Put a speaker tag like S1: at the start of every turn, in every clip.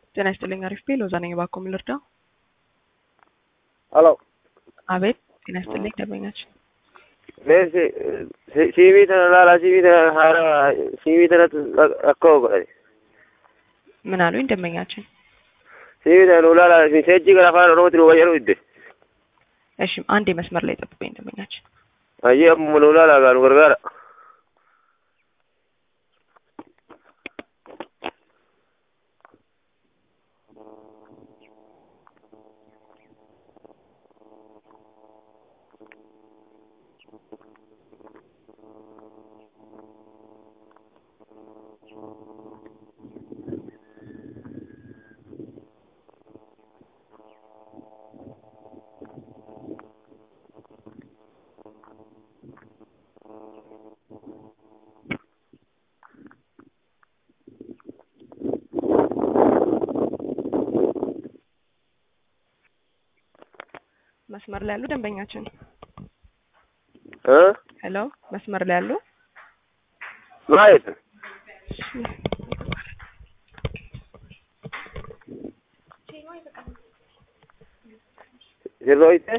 S1: ጤና ይስጥልኝ። አሪፍ ቤ ሎዛ ነኝ። እባክዎ ምን ልርዳው?
S2: ሄሎ
S1: አቤት። ጤና ይስጥልኝ ደንበኛችን።
S2: ሲቪ tana laala siivii tana haara siivii tanatti akka godhate
S1: ምን አሉኝ ደንበኛችን?
S2: siivii tana nu laala seejjii gara afaan oromootti nu fayyadu idde
S1: እሺ አንዴ መስመር ላይ ጠብቀኝ ደንበኛችን።
S2: ayyee ammuma nu laala gaa nu gargaara
S1: መስመር ላይ ያሉ ደንበኛችን።
S2: እ
S1: ሄሎ መስመር ላይ ያሉ
S2: ማለት sirroite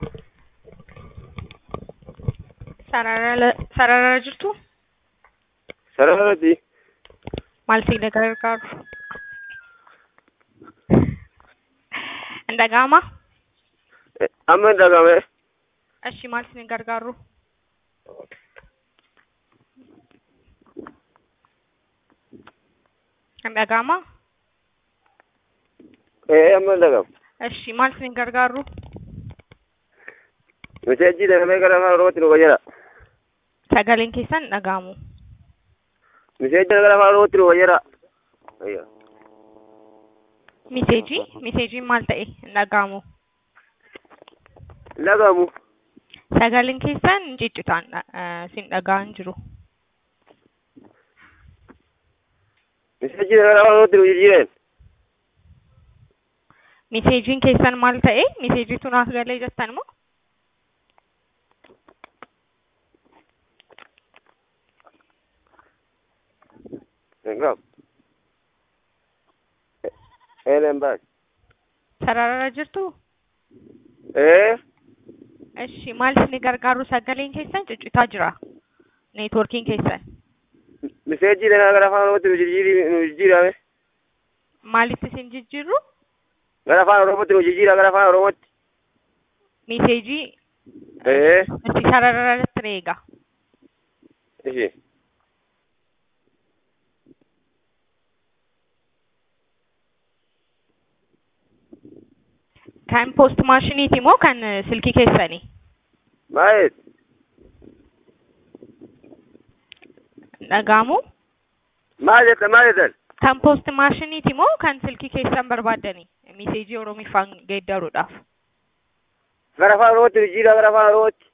S1: sarara jirtu
S2: sararati
S1: maal si gargaaru? Hin dhaga'amaa?
S2: amma hin dhagame
S1: Ashi maal si gargaaru? Hin dhaga'amaa?
S2: ee amma hin dhagamu
S1: Ashi maal si gargaaru?
S2: seejjii tanamee gara afaan oromootti nu fayyada
S1: Sagaleen keessan hin dhaga'amu.
S2: seejjii tana gara afaan oromootti nu fayyada ayya
S1: Miseejii? Miseejiin maal ta'e hin dhaga'amu.
S2: hin dhagamu
S1: Sagaleen keessan ciccitaan sin dhaga'an jiru.
S2: seejjii tana gara afaan oromootti nu jijjiiren
S1: Miseejiin keessan maal ta'e? Miseejiitu naaf galee jettan moo?
S2: hin qabu eeleen baas
S1: Sararara jirtu?
S2: ee
S1: Eshi maal isin gargaaru sagaleen keessan ciccitaa jira. Neetworkiin keessan.
S2: seejjii tana gara afaan oromootti nu jijjiiri nu jijjiirame
S1: Maalitti isin jijjiirru?
S2: gara afaan oromootti nu jijjiira gara afaan oromootti
S1: Miseejii
S2: ee
S1: itti sarararratti eega.
S2: ishi
S1: Kan poost maashiniiti moo kan silkii keessanii?
S2: maayet
S1: Dhaga'amu?
S2: maal jetta maal jettan
S1: Kan poost maashiniiti moo kan silkii keessan barbaaddanii? Miseejii Oromiffaan geeddaruudhaaf.
S2: gara afaan oromootti nu jijjiira gara afaan oromootti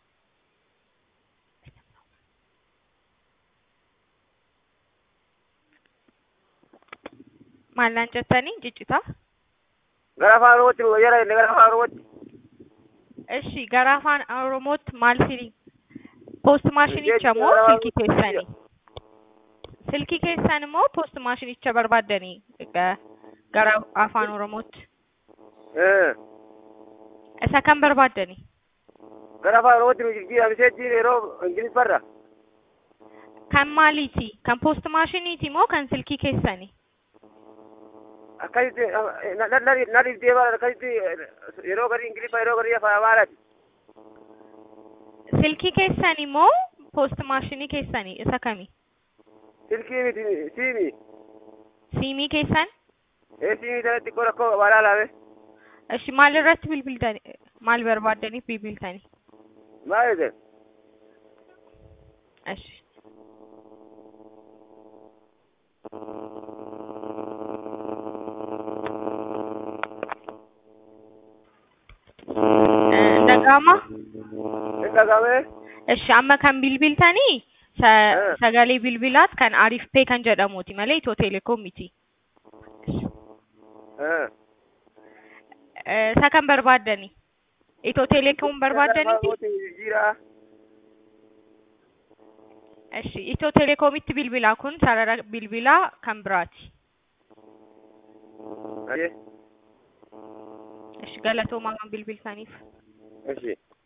S1: Maallaan jettanii ciccitaa?
S2: gara afaan oromootti nu fayyada jenne gara afaan oromootti
S1: Eshi gara afaan Oromootti maal siri? Poost maashinicha moo silkii keessanii? Silkii keessan immoo poost maashinicha barbaaddanii ga- gara afaan Oromootti.
S2: ee
S1: Isa kan barbaaddanii?
S2: gara afaan oromootti nu jijjiira seejjiin yeroo ingiliffarra
S1: Kan maaliiti? Kan poost maashiniiti moo kan silkii keessanii?
S2: akkasitti na dhiibdee bara akkasitti yeroo gadi ingiliffa yeroo gadi afaan amaaraati
S1: Silkii keessanii moo poost maashinii keessanii? Isa kami?
S2: silkii miti siimi
S1: Siimii keessan?
S2: ee siimii sanatti xiqqoo rakkoo qabaa laame
S1: Eshi maal irratti bilbiltanii? Maal barbaaddaniif bilbiltanii?
S2: maal jette
S1: Eshi. Dhaga'amaa?
S2: hin dhagame
S1: Eshi amma kan bilbiltanii sa
S2: Eh.
S1: sagalee bilbilaat kan Arif Pay kan jedhamuuti malee Itoo Telekoom miti.
S2: ee
S1: Eh, Isa kan barbaaddani? Itoo Telekoom barbaaddaniiti?
S2: jijjiira
S1: Eshi Itoo Telekoomitti bilbilaa kun sarara bilbilaa kan biraati.
S2: Ayyee.
S1: Ishi galatoomaa bilbiltaniif.
S2: Ishi.